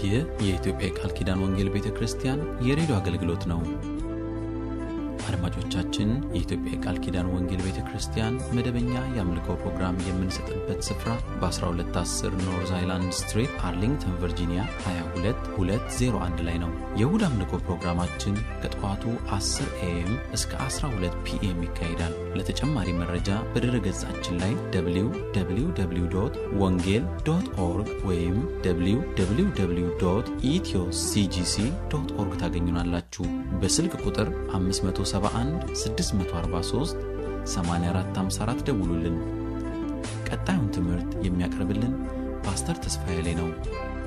ይህ የኢትዮጵያ የቃል ኪዳን ወንጌል ቤተ ክርስቲያን የሬዲዮ አገልግሎት ነው። አድማጮቻችን፣ የኢትዮጵያ የቃል ኪዳን ወንጌል ቤተ ክርስቲያን መደበኛ የአምልኮ ፕሮግራም የምንሰጥበት ስፍራ በ1210 ኖርዝ አይላንድ ስትሪት አርሊንግተን ቨርጂኒያ 22201 ላይ ነው። የእሁድ አምልኮ ፕሮግራማችን ከጠዋቱ 10 ኤኤም እስከ 12 ፒኤም ይካሄዳል። ለተጨማሪ መረጃ በድረ ገጻችን ላይ www ወንጌል ዶት ኦርግ ወይም www ኢትዮ ሲጂሲ ዶት ኦርግ ታገኙናላችሁ። በስልክ ቁጥር 571 643 8454 ደውሉልን። ቀጣዩን ትምህርት የሚያቀርብልን ፓስተር ተስፋዬ ላይ ነው።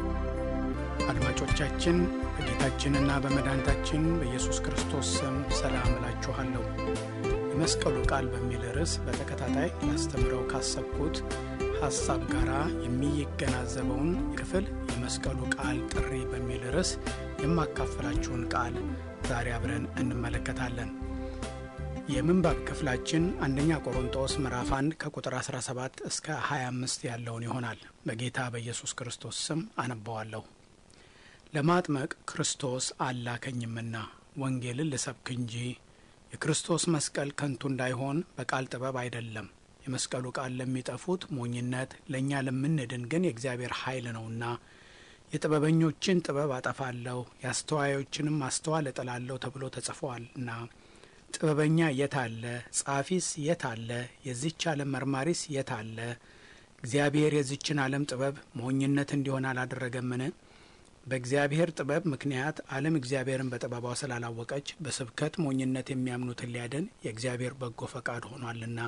አድማጮቻችን በጌታችንና በመድኃኒታችን በኢየሱስ ክርስቶስ ስም ሰላም እላችኋለሁ። የመስቀሉ ቃል በሚል ርዕስ በተከታታይ ላስተምረው ካሰብኩት ሐሳብ ጋር የሚገናዘበውን ክፍል የመስቀሉ ቃል ጥሪ በሚል ርዕስ የማካፈላችሁን ቃል ዛሬ አብረን እንመለከታለን። የምንባብ ክፍላችን አንደኛ ቆሮንጦስ ምዕራፍ 1 ከቁጥር 17 እስከ 25 ያለውን ይሆናል። በጌታ በኢየሱስ ክርስቶስ ስም አነበዋለሁ። ለማጥመቅ ክርስቶስ አላከኝምና ወንጌልን ልሰብክ እንጂ የክርስቶስ መስቀል ከንቱ እንዳይሆን በቃል ጥበብ አይደለም። የመስቀሉ ቃል ለሚጠፉት ሞኝነት፣ ለእኛ ለምንድን ግን የእግዚአብሔር ኃይል ነውና የጥበበኞችን ጥበብ አጠፋለሁ የአስተዋዮችንም ማስተዋል እጥላለሁ ተብሎ ተጽፏልና። ጥበበኛ የት አለ? ጻፊስ የት አለ? የዚች ዓለም መርማሪስ የት አለ? እግዚአብሔር የዚችን ዓለም ጥበብ ሞኝነት እንዲሆን አላደረገምን? በእግዚአብሔር ጥበብ ምክንያት ዓለም እግዚአብሔርን በጥበቧ ስላላወቀች በስብከት ሞኝነት የሚያምኑትን ሊያድን የእግዚአብሔር በጎ ፈቃድ ሆኗልና።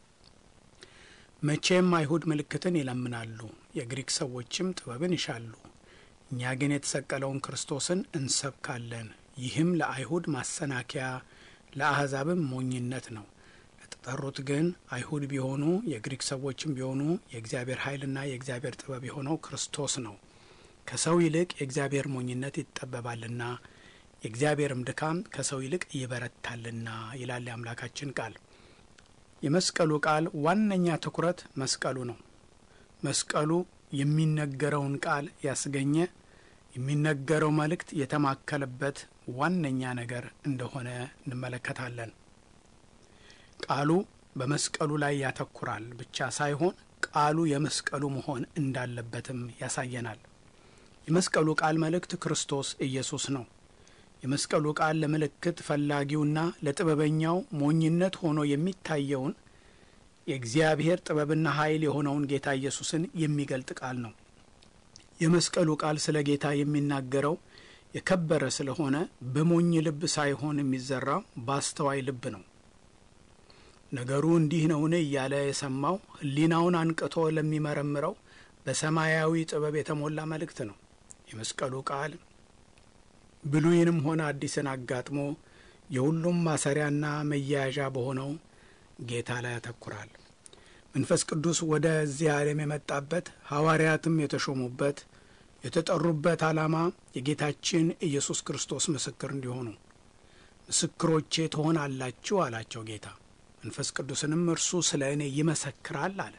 መቼም አይሁድ ምልክትን ይለምናሉ፣ የግሪክ ሰዎችም ጥበብን ይሻሉ። እኛ ግን የተሰቀለውን ክርስቶስን እንሰብካለን። ይህም ለአይሁድ ማሰናከያ ለአሕዛብም ሞኝነት ነው። ለተጠሩት ግን አይሁድ ቢሆኑ የግሪክ ሰዎችም ቢሆኑ የእግዚአብሔር ኃይልና የእግዚአብሔር ጥበብ የሆነው ክርስቶስ ነው። ከሰው ይልቅ የእግዚአብሔር ሞኝነት ይጠበባልና የእግዚአብሔርም ድካም ከሰው ይልቅ ይበረታልና ይላል የአምላካችን ቃል። የመስቀሉ ቃል ዋነኛ ትኩረት መስቀሉ ነው። መስቀሉ የሚነገረውን ቃል ያስገኘ የሚነገረው መልእክት የተማከለበት ዋነኛ ነገር እንደሆነ እንመለከታለን። ቃሉ በመስቀሉ ላይ ያተኩራል ብቻ ሳይሆን ቃሉ የመስቀሉ መሆን እንዳለበትም ያሳየናል። የመስቀሉ ቃል መልእክት ክርስቶስ ኢየሱስ ነው። የመስቀሉ ቃል ለምልክት ፈላጊውና ለጥበበኛው ሞኝነት ሆኖ የሚታየውን የእግዚአብሔር ጥበብና ኃይል የሆነውን ጌታ ኢየሱስን የሚገልጥ ቃል ነው። የመስቀሉ ቃል ስለ ጌታ የሚናገረው የከበረ ስለሆነ በሞኝ ልብ ሳይሆን የሚዘራው በአስተዋይ ልብ ነው። ነገሩ እንዲህ ነውን እያለ የሰማው ሕሊናውን አንቅቶ ለሚመረምረው በሰማያዊ ጥበብ የተሞላ መልእክት ነው። የመስቀሉ ቃል ብሉይንም ሆነ አዲስን አጋጥሞ የሁሉም ማሰሪያና መያያዣ በሆነው ጌታ ላይ ያተኩራል። መንፈስ ቅዱስ ወደዚህ ዓለም የመጣበት ሐዋርያትም የተሾሙበት የተጠሩበት ዓላማ የጌታችን ኢየሱስ ክርስቶስ ምስክር እንዲሆኑ ምስክሮቼ ትሆናላችሁ አላቸው ጌታ። መንፈስ ቅዱስንም እርሱ ስለ እኔ ይመሰክራል አለ።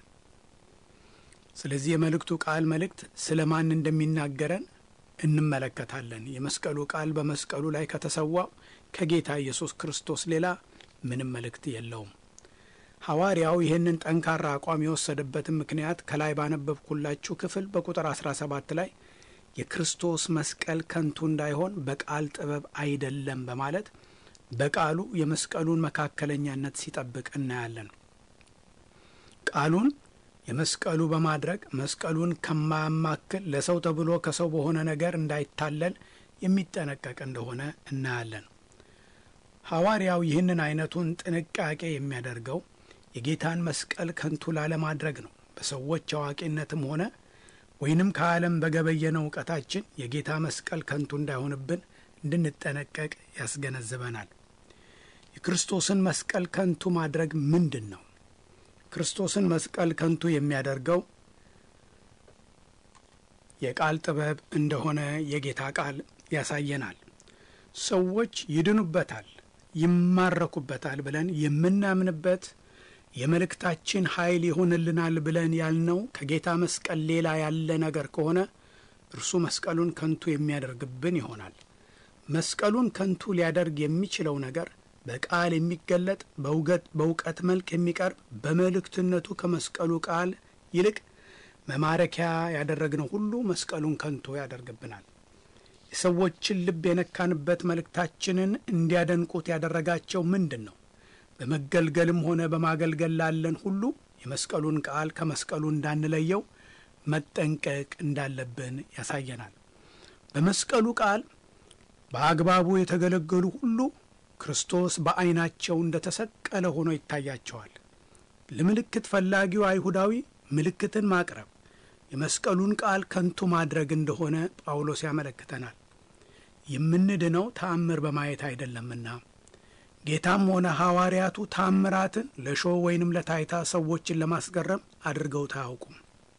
ስለዚህ የመልእክቱ ቃል መልእክት ስለ ማን እንደሚናገረን እንመለከታለን። የመስቀሉ ቃል በመስቀሉ ላይ ከተሰዋው ከጌታ ኢየሱስ ክርስቶስ ሌላ ምንም መልእክት የለውም። ሐዋርያው ይህንን ጠንካራ አቋም የወሰደበትን ምክንያት ከላይ ባነበብኩላችሁ ክፍል በቁጥር 17 ላይ የክርስቶስ መስቀል ከንቱ እንዳይሆን በቃል ጥበብ አይደለም በማለት በቃሉ የመስቀሉን መካከለኛነት ሲጠብቅ እናያለን። ቃሉን የመስቀሉ በማድረግ መስቀሉን ከማያማክል ለሰው ተብሎ ከሰው በሆነ ነገር እንዳይታለል የሚጠነቀቅ እንደሆነ እናያለን። ሐዋርያው ይህንን አይነቱን ጥንቃቄ የሚያደርገው የጌታን መስቀል ከንቱ ላለማድረግ ነው። በሰዎች አዋቂነትም ሆነ ወይንም ከዓለም በገበየነው እውቀታችን የጌታ መስቀል ከንቱ እንዳይሆንብን እንድንጠነቀቅ ያስገነዝበናል። የክርስቶስን መስቀል ከንቱ ማድረግ ምንድን ነው? ክርስቶስን መስቀል ከንቱ የሚያደርገው የቃል ጥበብ እንደሆነ የጌታ ቃል ያሳየናል። ሰዎች ይድኑበታል፣ ይማረኩበታል ብለን የምናምንበት የመልእክታችን ኃይል ይሆንልናል ብለን ያልነው ከጌታ መስቀል ሌላ ያለ ነገር ከሆነ እርሱ መስቀሉን ከንቱ የሚያደርግብን ይሆናል። መስቀሉን ከንቱ ሊያደርግ የሚችለው ነገር በቃል የሚገለጥ በእውቀት መልክ የሚቀርብ በመልእክትነቱ ከመስቀሉ ቃል ይልቅ መማረኪያ ያደረግነው ሁሉ መስቀሉን ከንቱ ያደርግብናል። የሰዎችን ልብ የነካንበት መልእክታችንን እንዲያደንቁት ያደረጋቸው ምንድን ነው? በመገልገልም ሆነ በማገልገል ላለን ሁሉ የመስቀሉን ቃል ከመስቀሉ እንዳንለየው መጠንቀቅ እንዳለብን ያሳየናል። በመስቀሉ ቃል በአግባቡ የተገለገሉ ሁሉ ክርስቶስ በዐይናቸው እንደ ተሰቀለ ሆኖ ይታያቸዋል። ለምልክት ፈላጊው አይሁዳዊ ምልክትን ማቅረብ የመስቀሉን ቃል ከንቱ ማድረግ እንደሆነ ጳውሎስ ያመለክተናል። የምንድነው ተአምር በማየት አይደለምና ጌታም ሆነ ሐዋርያቱ ታምራትን ለሾው ወይንም ለታይታ ሰዎችን ለማስገረም አድርገውት አያውቁም።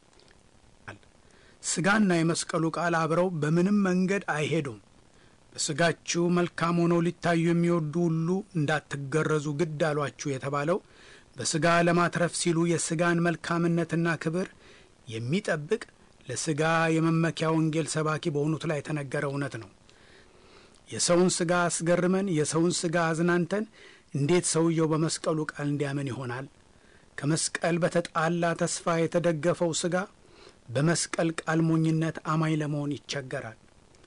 ሥጋና የመስቀሉ ቃል አብረው በምንም መንገድ አይሄዱም። በሥጋችሁ መልካም ሆነው ሊታዩ የሚወዱ ሁሉ እንዳትገረዙ ግድ አሏችሁ የተባለው በሥጋ ለማትረፍ ሲሉ የሥጋን መልካምነትና ክብር የሚጠብቅ ለሥጋ የመመኪያ ወንጌል ሰባኪ በሆኑት ላይ የተነገረ እውነት ነው። የሰውን ሥጋ አስገርመን የሰውን ሥጋ አዝናንተን እንዴት ሰውየው በመስቀሉ ቃል እንዲያምን ይሆናል? ከመስቀል በተጣላ ተስፋ የተደገፈው ሥጋ በመስቀል ቃል ሞኝነት አማኝ ለመሆን ይቸገራል።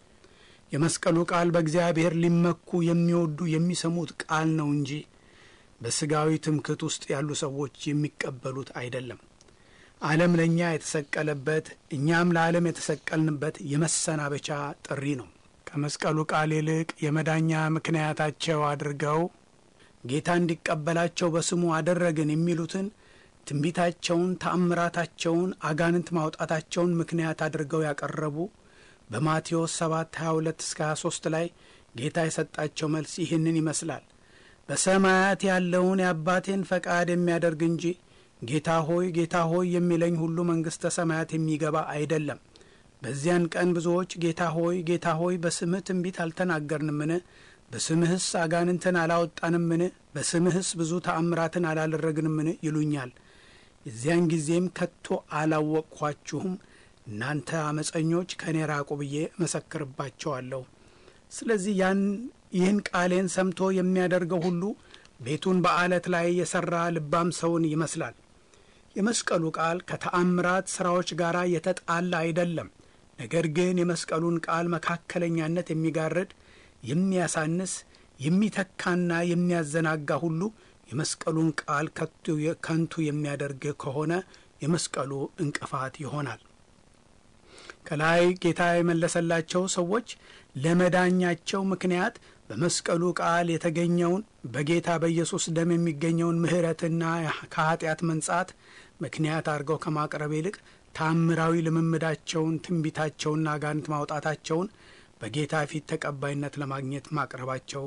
የመስቀሉ ቃል በእግዚአብሔር ሊመኩ የሚወዱ የሚሰሙት ቃል ነው እንጂ በሥጋዊ ትምክህት ውስጥ ያሉ ሰዎች የሚቀበሉት አይደለም። ዓለም ለእኛ የተሰቀለበት እኛም ለዓለም የተሰቀልንበት የመሰናበቻ ጥሪ ነው። ከመስቀሉ ቃል ይልቅ የመዳኛ ምክንያታቸው አድርገው ጌታ እንዲቀበላቸው በስሙ አደረግን የሚሉትን ትንቢታቸውን፣ ተአምራታቸውን፣ አጋንንት ማውጣታቸውን ምክንያት አድርገው ያቀረቡ በማቴዎስ 7 22 እስከ 23 ላይ ጌታ የሰጣቸው መልስ ይህንን ይመስላል። በሰማያት ያለውን የአባቴን ፈቃድ የሚያደርግ እንጂ ጌታ ሆይ ጌታ ሆይ የሚለኝ ሁሉ መንግሥተ ሰማያት የሚገባ አይደለም። በዚያን ቀን ብዙዎች ጌታ ሆይ ጌታ ሆይ በስምህ ትንቢት አልተናገርንምን? በስምህስ አጋንንትን አላወጣንምን? በስምህስ ብዙ ተአምራትን አላደረግንምን? ይሉኛል። የዚያን ጊዜም ከቶ አላወቅኳችሁም እናንተ አመፀኞች ከእኔ ራቁ ብዬ እመሰክርባቸዋለሁ። ስለዚህ ያን ይህን ቃሌን ሰምቶ የሚያደርገው ሁሉ ቤቱን በአለት ላይ የሠራ ልባም ሰውን ይመስላል። የመስቀሉ ቃል ከተአምራት ሥራዎች ጋር የተጣላ አይደለም። ነገር ግን የመስቀሉን ቃል መካከለኛነት የሚጋርድ የሚያሳንስ፣ የሚተካና የሚያዘናጋ ሁሉ የመስቀሉን ቃል ከንቱ የሚያደርግ ከሆነ የመስቀሉ እንቅፋት ይሆናል። ከላይ ጌታ የመለሰላቸው ሰዎች ለመዳኛቸው ምክንያት በመስቀሉ ቃል የተገኘውን በጌታ በኢየሱስ ደም የሚገኘውን ምሕረትና ከኃጢአት መንጻት ምክንያት አድርገው ከማቅረብ ይልቅ ታምራዊ ልምምዳቸውን፣ ትንቢታቸውና አጋንንት ማውጣታቸውን በጌታ ፊት ተቀባይነት ለማግኘት ማቅረባቸው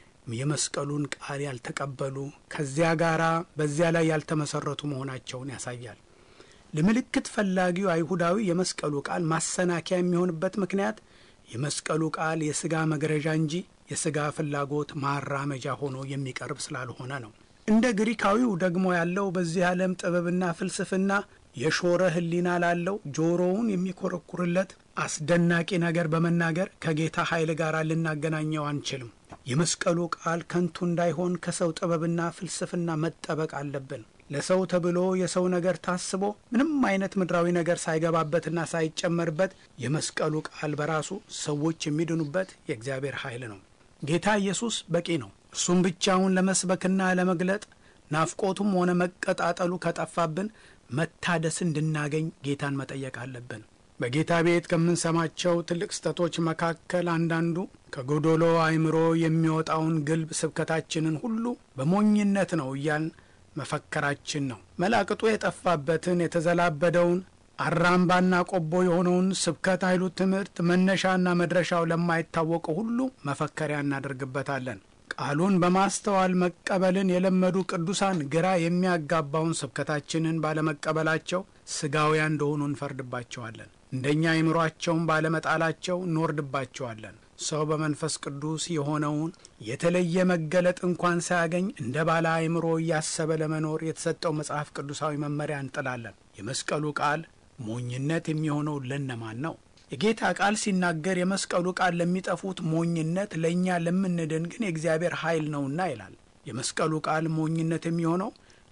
የመስቀሉን ቃል ያልተቀበሉ ከዚያ ጋር በዚያ ላይ ያልተመሰረቱ መሆናቸውን ያሳያል። ለምልክት ፈላጊው አይሁዳዊ የመስቀሉ ቃል ማሰናከያ የሚሆንበት ምክንያት የመስቀሉ ቃል የሥጋ መግረዣ እንጂ የሥጋ ፍላጎት ማራመጃ ሆኖ የሚቀርብ ስላልሆነ ነው። እንደ ግሪካዊው ደግሞ ያለው በዚህ ዓለም ጥበብና ፍልስፍና የሾረ ሕሊና ላለው ጆሮውን የሚኮረኩርለት አስደናቂ ነገር በመናገር ከጌታ ኃይል ጋር ልናገናኘው አንችልም። የመስቀሉ ቃል ከንቱ እንዳይሆን ከሰው ጥበብና ፍልስፍና መጠበቅ አለብን። ለሰው ተብሎ የሰው ነገር ታስቦ ምንም አይነት ምድራዊ ነገር ሳይገባበትና ሳይጨመርበት የመስቀሉ ቃል በራሱ ሰዎች የሚድኑበት የእግዚአብሔር ኃይል ነው። ጌታ ኢየሱስ በቂ ነው። እርሱም ብቻውን ለመስበክና ለመግለጥ ናፍቆቱም ሆነ መቀጣጠሉ ከጠፋብን መታደስ እንድናገኝ ጌታን መጠየቅ አለብን። በጌታ ቤት ከምንሰማቸው ትልቅ ስህተቶች መካከል አንዳንዱ ከጎዶሎ አእምሮ የሚወጣውን ግልብ ስብከታችንን ሁሉ በሞኝነት ነው እያልን መፈከራችን ነው። መላቅጡ የጠፋበትን የተዘላበደውን አራምባና ቆቦ የሆነውን ስብከት ኃይሉ ትምህርት መነሻና መድረሻው ለማይታወቀው ሁሉ መፈከሪያ እናደርግበታለን። ቃሉን በማስተዋል መቀበልን የለመዱ ቅዱሳን ግራ የሚያጋባውን ስብከታችንን ባለመቀበላቸው ስጋውያን እንደሆኑ እንፈርድባቸዋለን። እንደኛ አይምሯቸውን ባለመጣላቸው እንወርድባቸዋለን። ሰው በመንፈስ ቅዱስ የሆነውን የተለየ መገለጥ እንኳን ሳያገኝ እንደ ባለ አእምሮ እያሰበ ለመኖር የተሰጠው መጽሐፍ ቅዱሳዊ መመሪያ እንጥላለን። የመስቀሉ ቃል ሞኝነት የሚሆነው ለነማን ነው? የጌታ ቃል ሲናገር የመስቀሉ ቃል ለሚጠፉት ሞኝነት፣ ለእኛ ለምንድን ግን የእግዚአብሔር ኃይል ነውና ይላል። የመስቀሉ ቃል ሞኝነት የሚሆነው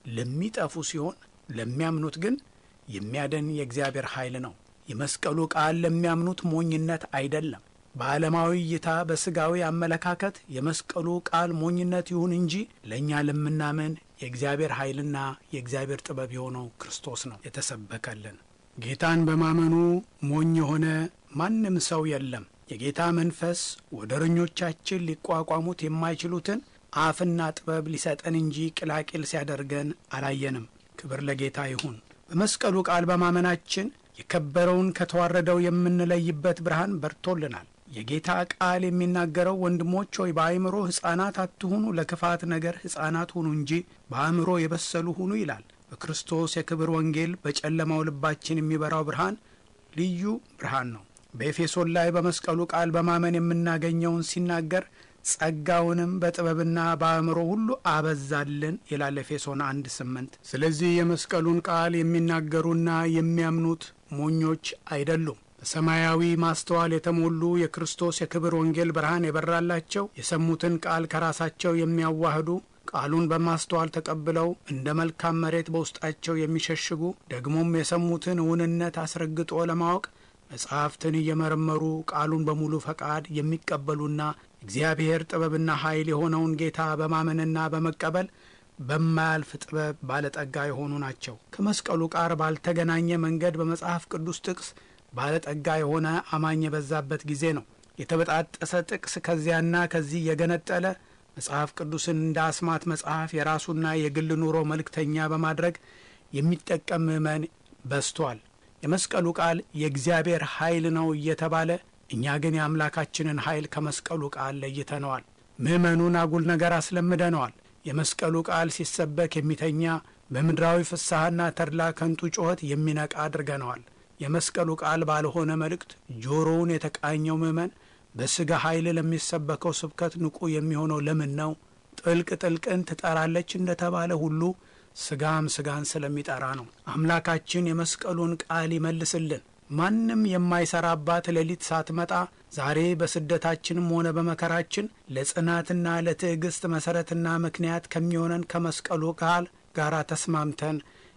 ለሚጠፉ ሲሆን ለሚያምኑት ግን የሚያድን የእግዚአብሔር ኃይል ነው። የመስቀሉ ቃል ለሚያምኑት ሞኝነት አይደለም። በዓለማዊ እይታ በሥጋዊ አመለካከት የመስቀሉ ቃል ሞኝነት ይሁን እንጂ ለእኛ ለምናምን የእግዚአብሔር ኃይልና የእግዚአብሔር ጥበብ የሆነው ክርስቶስ ነው የተሰበከልን። ጌታን በማመኑ ሞኝ የሆነ ማንም ሰው የለም። የጌታ መንፈስ ወደረኞቻችን ሊቋቋሙት የማይችሉትን አፍና ጥበብ ሊሰጠን እንጂ ቅላቂል ሲያደርገን አላየንም። ክብር ለጌታ ይሁን። በመስቀሉ ቃል በማመናችን የከበረውን ከተዋረደው የምንለይበት ብርሃን በርቶልናል። የጌታ ቃል የሚናገረው ወንድሞች ሆይ በአእምሮ ሕፃናት አትሁኑ፣ ለክፋት ነገር ሕፃናት ሁኑ እንጂ በአእምሮ የበሰሉ ሁኑ ይላል። በክርስቶስ የክብር ወንጌል በጨለማው ልባችን የሚበራው ብርሃን ልዩ ብርሃን ነው። በኤፌሶን ላይ በመስቀሉ ቃል በማመን የምናገኘውን ሲናገር ጸጋውንም በጥበብና በአእምሮ ሁሉ አበዛልን ይላል ኤፌሶን አንድ ስምንት ስለዚህ የመስቀሉን ቃል የሚናገሩና የሚያምኑት ሞኞች አይደሉም። በሰማያዊ ማስተዋል የተሞሉ የክርስቶስ የክብር ወንጌል ብርሃን የበራላቸው የሰሙትን ቃል ከራሳቸው የሚያዋህዱ ቃሉን በማስተዋል ተቀብለው እንደ መልካም መሬት በውስጣቸው የሚሸሽጉ ደግሞም የሰሙትን እውንነት አስረግጦ ለማወቅ መጽሐፍትን እየመረመሩ ቃሉን በሙሉ ፈቃድ የሚቀበሉና እግዚአብሔር ጥበብና ኃይል የሆነውን ጌታ በማመንና በመቀበል በማያልፍ ጥበብ ባለጠጋ የሆኑ ናቸው። ከመስቀሉ ቃር ባልተገናኘ መንገድ በመጽሐፍ ቅዱስ ጥቅስ ባለጠጋ የሆነ አማኝ የበዛበት ጊዜ ነው። የተበጣጠሰ ጥቅስ ከዚያና ከዚህ የገነጠለ መጽሐፍ ቅዱስን እንደ አስማት መጽሐፍ የራሱና የግል ኑሮ መልእክተኛ በማድረግ የሚጠቀም ምዕመን በዝቷል። የመስቀሉ ቃል የእግዚአብሔር ኃይል ነው እየተባለ እኛ ግን የአምላካችንን ኃይል ከመስቀሉ ቃል ለይተነዋል። ምዕመኑን አጉል ነገር አስለምደነዋል። የመስቀሉ ቃል ሲሰበክ የሚተኛ በምድራዊ ፍስሐና ተድላ ከንቱ ጩኸት የሚነቃ አድርገነዋል። የመስቀሉ ቃል ባልሆነ መልእክት ጆሮውን የተቃኘው ምዕመን በሥጋ ኃይል ለሚሰበከው ስብከት ንቁ የሚሆነው ለምን ነው? ጥልቅ ጥልቅን ትጠራለች እንደተባለ ሁሉ ሥጋም ሥጋን ስለሚጠራ ነው። አምላካችን የመስቀሉን ቃል ይመልስልን። ማንም የማይሰራባት ሌሊት ሳትመጣ ዛሬ በስደታችንም ሆነ በመከራችን ለጽናትና ለትዕግስት መሠረትና ምክንያት ከሚሆነን ከመስቀሉ ቃል ጋር ተስማምተን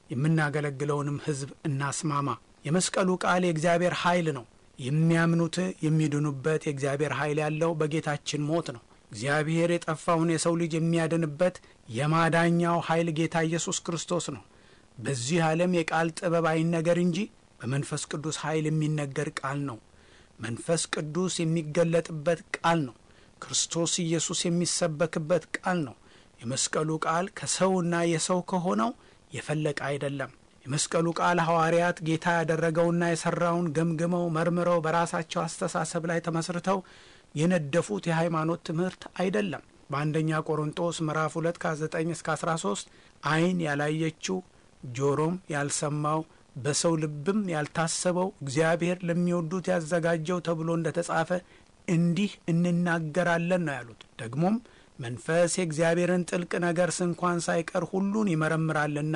የምናገለግለውንም ሕዝብ እናስማማ። የመስቀሉ ቃል የእግዚአብሔር ኃይል ነው። የሚያምኑት የሚድኑበት የእግዚአብሔር ኃይል ያለው በጌታችን ሞት ነው። እግዚአብሔር የጠፋውን የሰው ልጅ የሚያድንበት የማዳኛው ኃይል ጌታ ኢየሱስ ክርስቶስ ነው። በዚህ ዓለም የቃል ጥበብ አይነገር እንጂ በመንፈስ ቅዱስ ኃይል የሚነገር ቃል ነው። መንፈስ ቅዱስ የሚገለጥበት ቃል ነው። ክርስቶስ ኢየሱስ የሚሰበክበት ቃል ነው። የመስቀሉ ቃል ከሰውና የሰው ከሆነው የፈለቀ አይደለም። የመስቀሉ ቃል ሐዋርያት ጌታ ያደረገውና የሠራውን ገምግመው መርምረው በራሳቸው አስተሳሰብ ላይ ተመስርተው የነደፉት የሃይማኖት ትምህርት አይደለም። በአንደኛ ቆሮንጦስ ምዕራፍ 2 ከ9 እስከ 13 ዓይን ያላየችው ጆሮም ያልሰማው በሰው ልብም ያልታሰበው እግዚአብሔር ለሚወዱት ያዘጋጀው ተብሎ እንደ ተጻፈ እንዲህ እንናገራለን ነው ያሉት። ደግሞም መንፈስ የእግዚአብሔርን ጥልቅ ነገር ስንኳን ሳይቀር ሁሉን ይመረምራልና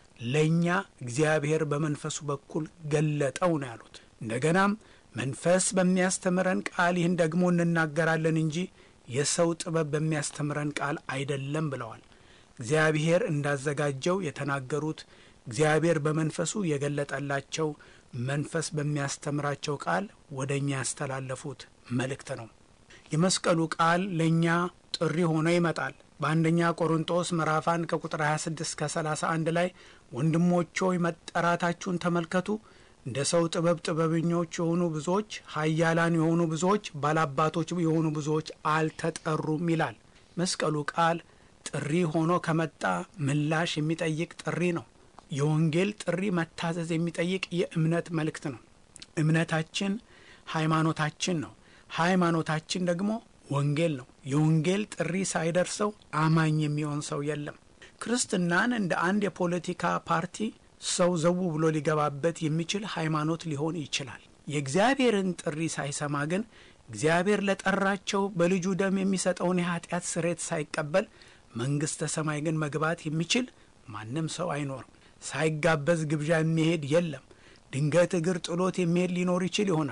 ለእኛ እግዚአብሔር በመንፈሱ በኩል ገለጠው ነው ያሉት። እንደገናም መንፈስ በሚያስተምረን ቃል ይህን ደግሞ እንናገራለን እንጂ የሰው ጥበብ በሚያስተምረን ቃል አይደለም ብለዋል። እግዚአብሔር እንዳዘጋጀው የተናገሩት እግዚአብሔር በመንፈሱ የገለጠላቸው መንፈስ በሚያስተምራቸው ቃል ወደ እኛ ያስተላለፉት መልእክት ነው። የመስቀሉ ቃል ለእኛ ጥሪ ሆኖ ይመጣል። በአንደኛ ቆሮንጦስ ምዕራፍ 1 ከቁጥር 26 ከ31 ላይ ወንድሞች ሆይ መጠራታችሁን ተመልከቱ። እንደ ሰው ጥበብ ጥበበኞች የሆኑ ብዙዎች፣ ኃያላን የሆኑ ብዙዎች፣ ባላባቶች የሆኑ ብዙዎች አልተጠሩም ይላል። መስቀሉ ቃል ጥሪ ሆኖ ከመጣ ምላሽ የሚጠይቅ ጥሪ ነው። የወንጌል ጥሪ መታዘዝ የሚጠይቅ የእምነት መልእክት ነው። እምነታችን ሃይማኖታችን ነው። ሃይማኖታችን ደግሞ ወንጌል ነው። የወንጌል ጥሪ ሳይደርሰው አማኝ የሚሆን ሰው የለም። ክርስትናን እንደ አንድ የፖለቲካ ፓርቲ ሰው ዘው ብሎ ሊገባበት የሚችል ሃይማኖት ሊሆን ይችላል። የእግዚአብሔርን ጥሪ ሳይሰማ ግን እግዚአብሔር ለጠራቸው በልጁ ደም የሚሰጠውን የኃጢአት ስሬት ሳይቀበል መንግሥተ ሰማይ ግን መግባት የሚችል ማንም ሰው አይኖርም። ሳይጋበዝ ግብዣ የሚሄድ የለም። ድንገት እግር ጥሎት የሚሄድ ሊኖር ይችል ይሆናል።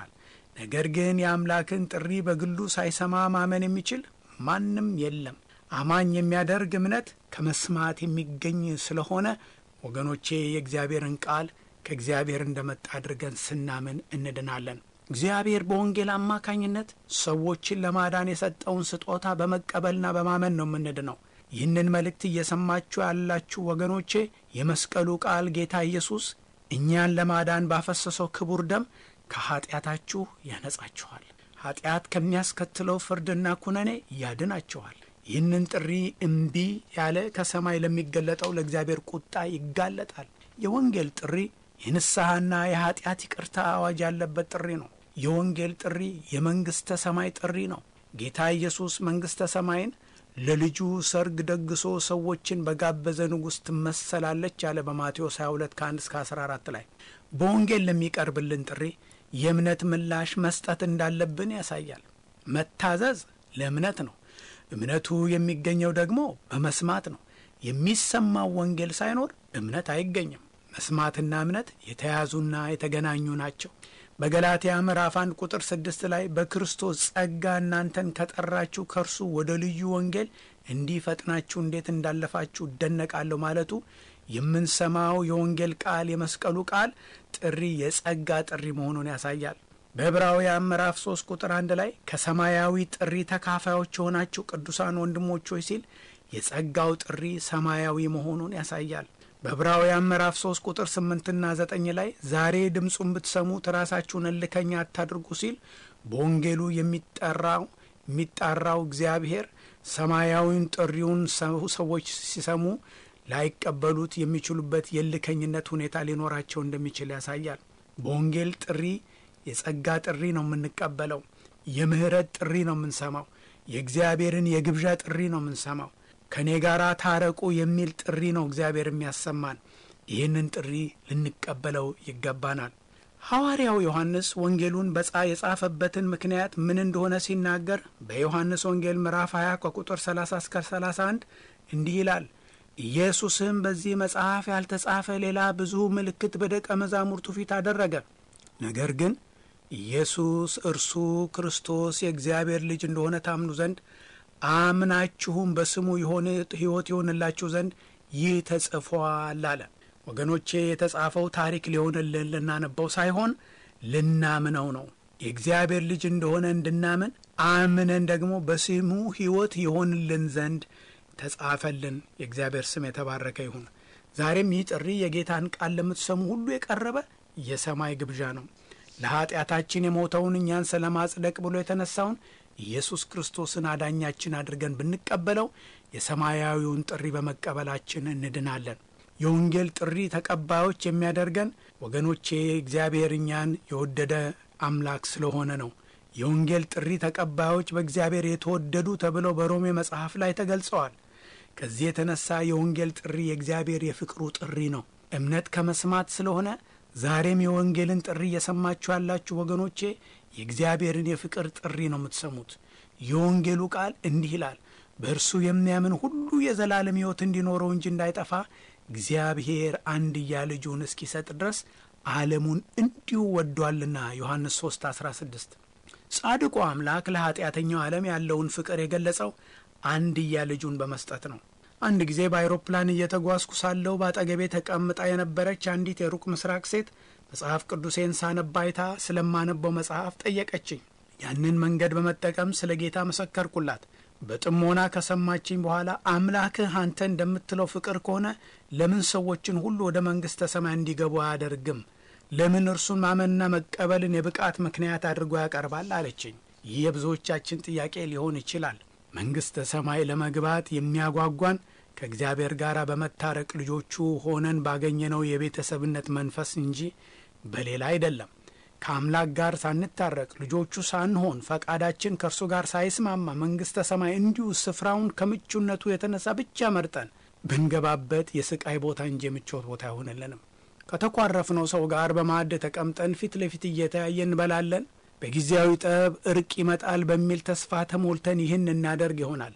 ነገር ግን የአምላክን ጥሪ በግሉ ሳይሰማ ማመን የሚችል ማንም የለም። አማኝ የሚያደርግ እምነት ከመስማት የሚገኝ ስለሆነ ወገኖቼ የእግዚአብሔርን ቃል ከእግዚአብሔር እንደመጣ አድርገን ስናምን እንድናለን። እግዚአብሔር በወንጌል አማካኝነት ሰዎችን ለማዳን የሰጠውን ስጦታ በመቀበልና በማመን ነው የምንድነው። ይህንን መልእክት እየሰማችሁ ያላችሁ ወገኖቼ የመስቀሉ ቃል ጌታ ኢየሱስ እኛን ለማዳን ባፈሰሰው ክቡር ደም ከኀጢአታችሁ ያነጻችኋል። ኀጢአት ከሚያስከትለው ፍርድና ኩነኔ ያድናችኋል። ይህንን ጥሪ እምቢ ያለ ከሰማይ ለሚገለጠው ለእግዚአብሔር ቁጣ ይጋለጣል። የወንጌል ጥሪ የንስሐና የኀጢአት ይቅርታ አዋጅ ያለበት ጥሪ ነው። የወንጌል ጥሪ የመንግሥተ ሰማይ ጥሪ ነው። ጌታ ኢየሱስ መንግሥተ ሰማይን ለልጁ ሰርግ ደግሶ ሰዎችን በጋበዘ ንጉሥ ትመሰላለች ያለ በማቴዎስ 22 ከ1 እስከ 14 ላይ በወንጌል ለሚቀርብልን ጥሪ የእምነት ምላሽ መስጠት እንዳለብን ያሳያል። መታዘዝ ለእምነት ነው። እምነቱ የሚገኘው ደግሞ በመስማት ነው። የሚሰማው ወንጌል ሳይኖር እምነት አይገኝም። መስማትና እምነት የተያዙና የተገናኙ ናቸው። በገላትያ ምዕራፍ አንድ ቁጥር ስድስት ላይ በክርስቶስ ጸጋ እናንተን ከጠራችሁ ከእርሱ ወደ ልዩ ወንጌል እንዲህ ፈጥናችሁ እንዴት እንዳለፋችሁ እደነቃለሁ ማለቱ የምንሰማው የወንጌል ቃል የመስቀሉ ቃል ጥሪ የጸጋ ጥሪ መሆኑን ያሳያል። በዕብራውያን ምዕራፍ ሶስት ቁጥር አንድ ላይ ከሰማያዊ ጥሪ ተካፋዮች የሆናችሁ ቅዱሳን ወንድሞች ሆይ ሲል የጸጋው ጥሪ ሰማያዊ መሆኑን ያሳያል። በዕብራውያን ምዕራፍ 3 ቁጥር 8ና 9 ላይ ዛሬ ድምፁን ብትሰሙት ራሳችሁን እልከኛ አታድርጉ ሲል በወንጌሉ የሚጠራው የሚጣራው እግዚአብሔር ሰማያዊውን ጥሪውን ሰዎች ሲሰሙ ላይቀበሉት የሚችሉበት የእልከኝነት ሁኔታ ሊኖራቸው እንደሚችል ያሳያል። በወንጌል ጥሪ የጸጋ ጥሪ ነው የምንቀበለው። የምህረት ጥሪ ነው የምንሰማው። የእግዚአብሔርን የግብዣ ጥሪ ነው የምንሰማው። ከእኔ ጋር ታረቁ የሚል ጥሪ ነው እግዚአብሔር የሚያሰማን። ይህንን ጥሪ ልንቀበለው ይገባናል። ሐዋርያው ዮሐንስ ወንጌሉን በጻ የጻፈበትን ምክንያት ምን እንደሆነ ሲናገር በዮሐንስ ወንጌል ምዕራፍ 20 ከቁጥር 30 እስከ 31 እንዲህ ይላል። ኢየሱስም በዚህ መጽሐፍ ያልተጻፈ ሌላ ብዙ ምልክት በደቀ መዛሙርቱ ፊት አደረገ። ነገር ግን ኢየሱስ እርሱ ክርስቶስ የእግዚአብሔር ልጅ እንደሆነ ታምኑ ዘንድ አምናችሁም በስሙ የሆነ ሕይወት ይሆንላችሁ ዘንድ ይህ ተጽፏል አለ። ወገኖቼ የተጻፈው ታሪክ ሊሆንልን ልናነበው ሳይሆን ልናምነው ነው። የእግዚአብሔር ልጅ እንደሆነ እንድናምን አምነን ደግሞ በስሙ ሕይወት ይሆንልን ዘንድ ተጻፈልን። የእግዚአብሔር ስም የተባረከ ይሁን። ዛሬም ይህ ጥሪ የጌታን ቃል ለምትሰሙ ሁሉ የቀረበ የሰማይ ግብዣ ነው። ለኀጢአታችን የሞተውን እኛን ስለ ማጽደቅ ብሎ የተነሳውን ኢየሱስ ክርስቶስን አዳኛችን አድርገን ብንቀበለው የሰማያዊውን ጥሪ በመቀበላችን እንድናለን። የወንጌል ጥሪ ተቀባዮች የሚያደርገን ወገኖቼ እግዚአብሔር እኛን የወደደ አምላክ ስለሆነ ነው። የወንጌል ጥሪ ተቀባዮች በእግዚአብሔር የተወደዱ ተብለው በሮሜ መጽሐፍ ላይ ተገልጸዋል። ከዚህ የተነሳ የወንጌል ጥሪ የእግዚአብሔር የፍቅሩ ጥሪ ነው። እምነት ከመስማት ስለሆነ ዛሬም የወንጌልን ጥሪ እየሰማችሁ ያላችሁ ወገኖቼ የእግዚአብሔርን የፍቅር ጥሪ ነው የምትሰሙት። የወንጌሉ ቃል እንዲህ ይላል፣ በእርሱ የሚያምን ሁሉ የዘላለም ሕይወት እንዲኖረው እንጂ እንዳይጠፋ እግዚአብሔር አንድያ ልጁን እስኪሰጥ ድረስ ዓለሙን እንዲሁ ወዷልና። ዮሐንስ 3 16 ጻድቁ አምላክ ለኀጢአተኛው ዓለም ያለውን ፍቅር የገለጸው አንድያ ልጁን በመስጠት ነው። አንድ ጊዜ በአይሮፕላን እየተጓዝኩ ሳለሁ በአጠገቤ ተቀምጣ የነበረች አንዲት የሩቅ ምስራቅ ሴት መጽሐፍ ቅዱሴን ሳነባይታ ስለማነበው መጽሐፍ ጠየቀችኝ። ያንን መንገድ በመጠቀም ስለ ጌታ መሰከርኩላት። በጥሞና ከሰማችኝ በኋላ አምላክህ አንተ እንደምትለው ፍቅር ከሆነ ለምን ሰዎችን ሁሉ ወደ መንግሥተ ሰማይ እንዲገቡ አያደርግም? ለምን እርሱን ማመንና መቀበልን የብቃት ምክንያት አድርጎ ያቀርባል? አለችኝ። ይህ የብዙዎቻችን ጥያቄ ሊሆን ይችላል። መንግሥተ ሰማይ ለመግባት የሚያጓጓን ከእግዚአብሔር ጋር በመታረቅ ልጆቹ ሆነን ባገኘነው የቤተሰብነት መንፈስ እንጂ በሌላ አይደለም። ከአምላክ ጋር ሳንታረቅ ልጆቹ ሳንሆን ፈቃዳችን ከእርሱ ጋር ሳይስማማ መንግሥተ ሰማይ እንዲሁ ስፍራውን ከምቹነቱ የተነሳ ብቻ መርጠን ብንገባበት የስቃይ ቦታ እንጂ የምቾት ቦታ አይሆንልንም። ከተኳረፍነው ሰው ጋር በማዕድ ተቀምጠን ፊት ለፊት እየተያየ እንበላለን። በጊዜያዊ ጠብ እርቅ ይመጣል በሚል ተስፋ ተሞልተን ይህን እናደርግ ይሆናል።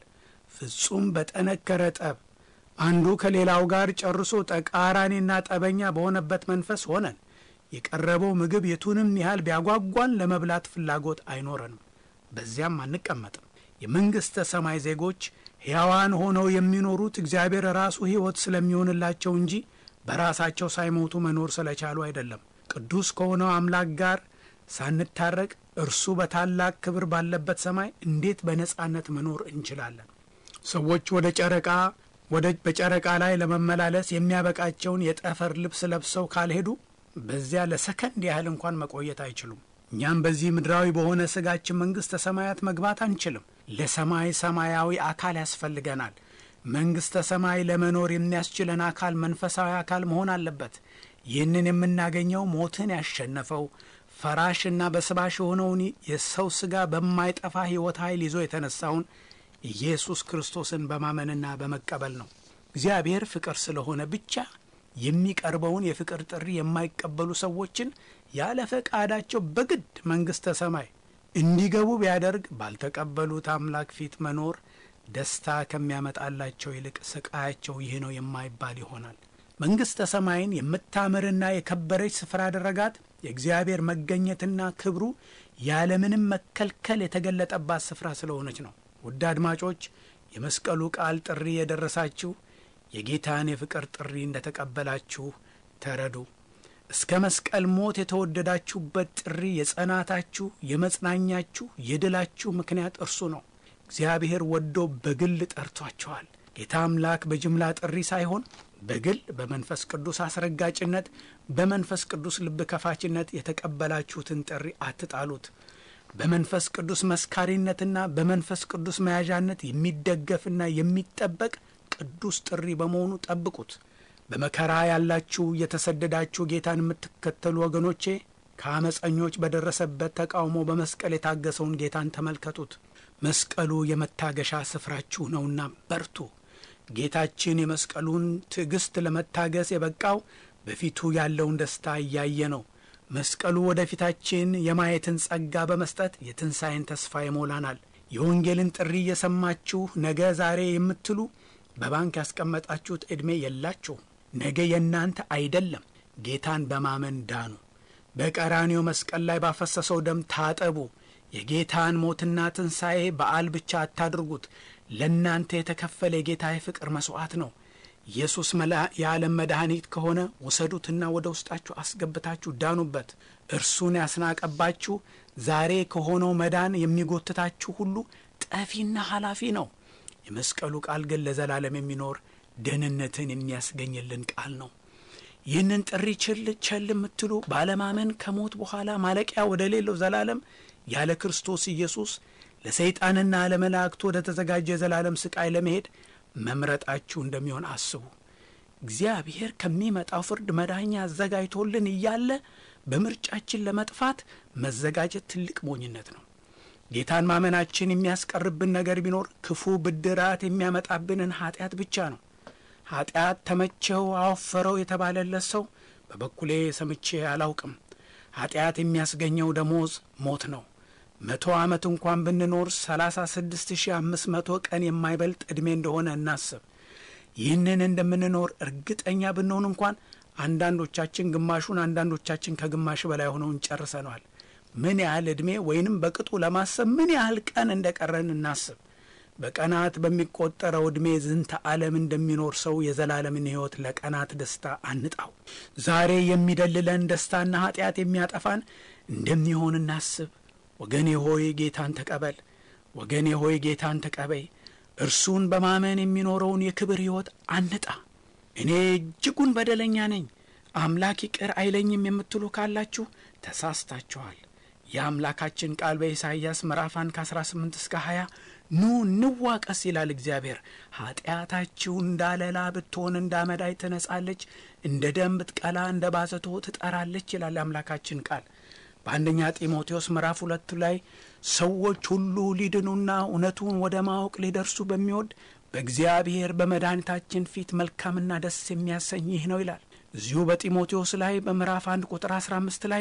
ፍጹም በጠነከረ ጠብ አንዱ ከሌላው ጋር ጨርሶ ተቃራኒና ጠበኛ በሆነበት መንፈስ ሆነን የቀረበው ምግብ የቱንም ያህል ቢያጓጓን ለመብላት ፍላጎት አይኖረንም፣ በዚያም አንቀመጥም። የመንግሥተ ሰማይ ዜጎች ሕያዋን ሆነው የሚኖሩት እግዚአብሔር ራሱ ሕይወት ስለሚሆንላቸው እንጂ በራሳቸው ሳይሞቱ መኖር ስለቻሉ አይደለም። ቅዱስ ከሆነው አምላክ ጋር ሳንታረቅ እርሱ በታላቅ ክብር ባለበት ሰማይ እንዴት በነጻነት መኖር እንችላለን? ሰዎች ወደ ጨረቃ ወደ በጨረቃ ላይ ለመመላለስ የሚያበቃቸውን የጠፈር ልብስ ለብሰው ካልሄዱ በዚያ ለሰከንድ ያህል እንኳን መቆየት አይችሉም። እኛም በዚህ ምድራዊ በሆነ ስጋችን መንግሥተ ሰማያት መግባት አንችልም። ለሰማይ ሰማያዊ አካል ያስፈልገናል። መንግሥተ ሰማይ ለመኖር የሚያስችለን አካል መንፈሳዊ አካል መሆን አለበት። ይህንን የምናገኘው ሞትን ያሸነፈው ፈራሽና በስባሽ የሆነውን የሰው ሥጋ በማይጠፋ ሕይወት ኃይል ይዞ የተነሳውን ኢየሱስ ክርስቶስን በማመንና በመቀበል ነው። እግዚአብሔር ፍቅር ስለሆነ ብቻ የሚቀርበውን የፍቅር ጥሪ የማይቀበሉ ሰዎችን ያለ ፈቃዳቸው በግድ መንግሥተ ሰማይ እንዲገቡ ቢያደርግ ባልተቀበሉት አምላክ ፊት መኖር ደስታ ከሚያመጣላቸው ይልቅ ስቃያቸው ይህ ነው የማይባል ይሆናል። መንግሥተ ሰማይን የምታምርና የከበረች ስፍራ ያደረጋት የእግዚአብሔር መገኘትና ክብሩ ያለምንም መከልከል የተገለጠባት ስፍራ ስለሆነች ነው። ውድ አድማጮች፣ የመስቀሉ ቃል ጥሪ የደረሳችሁ የጌታን የፍቅር ጥሪ እንደ ተቀበላችሁ ተረዱ። እስከ መስቀል ሞት የተወደዳችሁበት ጥሪ የጸናታችሁ፣ የመጽናኛችሁ፣ የድላችሁ ምክንያት እርሱ ነው። እግዚአብሔር ወዶ በግል ጠርቷችኋል። ጌታ አምላክ በጅምላ ጥሪ ሳይሆን በግል በመንፈስ ቅዱስ አስረጋጭነት፣ በመንፈስ ቅዱስ ልብ ከፋችነት የተቀበላችሁትን ጥሪ አትጣሉት። በመንፈስ ቅዱስ መስካሪነትና በመንፈስ ቅዱስ መያዣነት የሚደገፍና የሚጠበቅ ቅዱስ ጥሪ በመሆኑ ጠብቁት። በመከራ ያላችሁ የተሰደዳችሁ ጌታን የምትከተሉ ወገኖቼ ከአመፀኞች በደረሰበት ተቃውሞ በመስቀል የታገሰውን ጌታን ተመልከቱት። መስቀሉ የመታገሻ ስፍራችሁ ነውና በርቱ። ጌታችን የመስቀሉን ትዕግስት ለመታገስ የበቃው በፊቱ ያለውን ደስታ እያየ ነው። መስቀሉ ወደፊታችን የማየትን ጸጋ በመስጠት የትንሣኤን ተስፋ ይሞላናል። የወንጌልን ጥሪ እየሰማችሁ ነገ ዛሬ የምትሉ በባንክ ያስቀመጣችሁት ዕድሜ የላችሁ። ነገ የእናንተ አይደለም። ጌታን በማመን ዳኑ። በቀራኒዮ መስቀል ላይ ባፈሰሰው ደም ታጠቡ። የጌታን ሞትና ትንሣኤ በዓል ብቻ አታድርጉት። ለእናንተ የተከፈለ የጌታ የፍቅር መሥዋዕት ነው። ኢየሱስ የዓለም መድኃኒት ከሆነ ውሰዱትና ወደ ውስጣችሁ አስገብታችሁ ዳኑበት። እርሱን ያስናቀባችሁ ዛሬ ከሆነው መዳን የሚጎትታችሁ ሁሉ ጠፊና ኃላፊ ነው። የመስቀሉ ቃል ግን ለዘላለም የሚኖር ደህንነትን የሚያስገኝልን ቃል ነው። ይህንን ጥሪ ችል ቸል የምትሉ ባለማመን ከሞት በኋላ ማለቂያ ወደ ሌለው ዘላለም ያለ ክርስቶስ ኢየሱስ ለሰይጣንና ለመላእክቱ ወደ ተዘጋጀ የዘላለም ስቃይ ለመሄድ መምረጣችሁ እንደሚሆን አስቡ። እግዚአብሔር ከሚመጣው ፍርድ መዳኛ አዘጋጅቶልን እያለ በምርጫችን ለመጥፋት መዘጋጀት ትልቅ ሞኝነት ነው። ጌታን ማመናችን የሚያስቀርብን ነገር ቢኖር ክፉ ብድራት የሚያመጣብንን ኃጢአት ብቻ ነው። ኃጢአት ተመቸው አወፈረው የተባለለት ሰው በበኩሌ ሰምቼ አላውቅም። ኃጢአት የሚያስገኘው ደሞዝ ሞት ነው። መቶ ዓመት እንኳን ብንኖር ሰላሳ ስድስት ሺህ አምስት መቶ ቀን የማይበልጥ ዕድሜ እንደሆነ እናስብ። ይህንን እንደምንኖር እርግጠኛ ብንሆን እንኳን አንዳንዶቻችን ግማሹን፣ አንዳንዶቻችን ከግማሽ በላይ ሆነውን ጨርሰነዋል። ምን ያህል ዕድሜ ወይንም በቅጡ ለማሰብ ምን ያህል ቀን እንደ ቀረን እናስብ። በቀናት በሚቆጠረው ዕድሜ ዝንተ ዓለም እንደሚኖር ሰው የዘላለምን ሕይወት ለቀናት ደስታ አንጣው። ዛሬ የሚደልለን ደስታና ኃጢአት የሚያጠፋን እንደሚሆን እናስብ። ወገኔ ሆይ ጌታን ተቀበል። ወገኔ ሆይ ጌታን ተቀበይ። እርሱን በማመን የሚኖረውን የክብር ሕይወት አንጣ። እኔ እጅጉን በደለኛ ነኝ፣ አምላክ ይቅር አይለኝም የምትሉ ካላችሁ ተሳስታችኋል። የአምላካችን ቃል በኢሳይያስ ምዕራፍ 1 ከ18 እስከ 20 ኑ እንዋቀስ ይላል እግዚአብሔር። ኃጢአታችሁ እንዳለላ ብትሆን እንደ አመዳይ ትነጻለች፣ እንደ ደም ብትቀላ እንደ ባዘቶ ትጠራለች ይላል የአምላካችን ቃል። በአንደኛ ጢሞቴዎስ ምዕራፍ ሁለት ላይ ሰዎች ሁሉ ሊድኑና እውነቱን ወደ ማወቅ ሊደርሱ በሚወድ በእግዚአብሔር በመድኃኒታችን ፊት መልካምና ደስ የሚያሰኝ ይህ ነው ይላል። እዚሁ በጢሞቴዎስ ላይ በምዕራፍ አንድ ቁጥር አስራ አምስት ላይ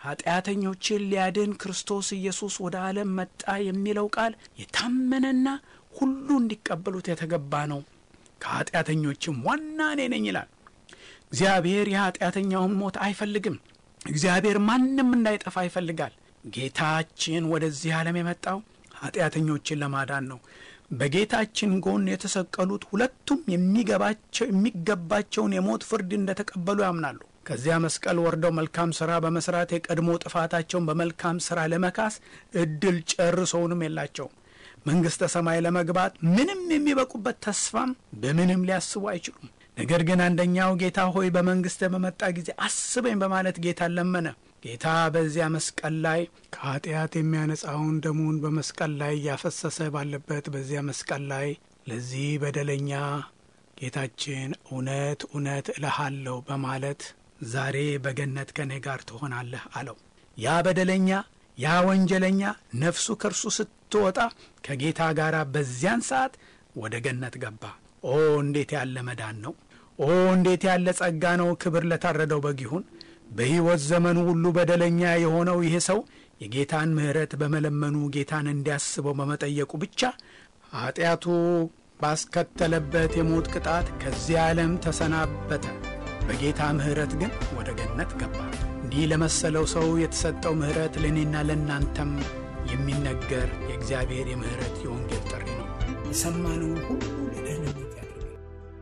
ኃጢአተኞችን ሊያድን ክርስቶስ ኢየሱስ ወደ ዓለም መጣ የሚለው ቃል የታመነና ሁሉ እንዲቀበሉት የተገባ ነው። ከኃጢአተኞችም ዋና እኔ ነኝ ይላል። እግዚአብሔር የኃጢአተኛውን ሞት አይፈልግም። እግዚአብሔር ማንም እንዳይጠፋ ይፈልጋል። ጌታችን ወደዚህ ዓለም የመጣው ኃጢአተኞችን ለማዳን ነው። በጌታችን ጎን የተሰቀሉት ሁለቱም የሚገባቸው የሚገባቸውን የሞት ፍርድ እንደተቀበሉ ያምናሉ። ከዚያ መስቀል ወርደው መልካም ሥራ በመስራት የቀድሞ ጥፋታቸውን በመልካም ሥራ ለመካስ እድል ጨርሰውንም የላቸውም። መንግሥተ ሰማይ ለመግባት ምንም የሚበቁበት ተስፋም በምንም ሊያስቡ አይችሉም። ነገር ግን አንደኛው ጌታ ሆይ በመንግሥተ በመጣ ጊዜ አስበኝ በማለት ጌታን ለመነ። ጌታ በዚያ መስቀል ላይ ከኃጢአት የሚያነጻውን ደሙን በመስቀል ላይ እያፈሰሰ ባለበት በዚያ መስቀል ላይ ለዚህ በደለኛ ጌታችን እውነት እውነት እልሃለሁ በማለት ዛሬ በገነት ከእኔ ጋር ትሆናለህ አለው። ያ በደለኛ ያ ወንጀለኛ ነፍሱ ከእርሱ ስትወጣ ከጌታ ጋር በዚያን ሰዓት ወደ ገነት ገባ። ኦ እንዴት ያለ መዳን ነው! ኦ እንዴት ያለ ጸጋ ነው! ክብር ለታረደው በግ ይሁን። በሕይወት ዘመኑ ሁሉ በደለኛ የሆነው ይህ ሰው የጌታን ምሕረት በመለመኑ ጌታን እንዲያስበው በመጠየቁ ብቻ ኀጢአቱ ባስከተለበት የሞት ቅጣት ከዚህ ዓለም ተሰናበተ። በጌታ ምሕረት ግን ወደ ገነት ገባ። እንዲህ ለመሰለው ሰው የተሰጠው ምሕረት ለእኔና ለእናንተም የሚነገር የእግዚአብሔር የምሕረት የወንጌል ጥሪ ነው። የሰማነውን ሁሉ ለደህንነት ያድርጋል።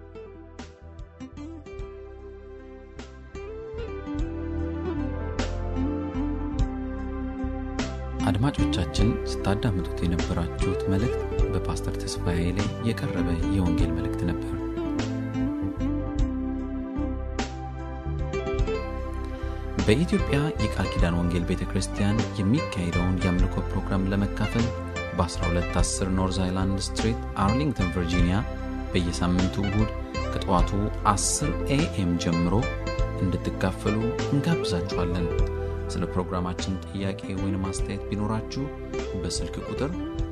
አድማጮቻችን ስታዳምጡት የነበራችሁት መልእክት በፓስተር ተስፋዬ ላይ የቀረበ የወንጌል መልእክት ነበር። በኢትዮጵያ የቃል ኪዳን ወንጌል ቤተ ክርስቲያን የሚካሄደውን የአምልኮ ፕሮግራም ለመካፈል በ1210 ኖርዝ አይላንድ ስትሪት አርሊንግተን ቨርጂኒያ በየሳምንቱ እሁድ ከጠዋቱ 10 ኤኤም ጀምሮ እንድትካፈሉ እንጋብዛችኋለን። ስለ ፕሮግራማችን ጥያቄ ወይም አስተያየት ቢኖራችሁ በስልክ ቁጥር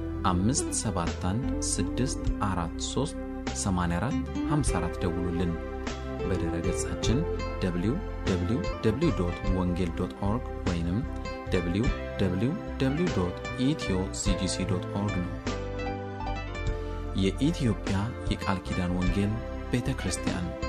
571 ደውሉልን። በድረ ገጻችን www ወንጌል ኦርግ ወይም www ኢትዮ ሲጂሲ ኦርግ ነው። የኢትዮጵያ የቃል ኪዳን ወንጌል ቤተ ክርስቲያን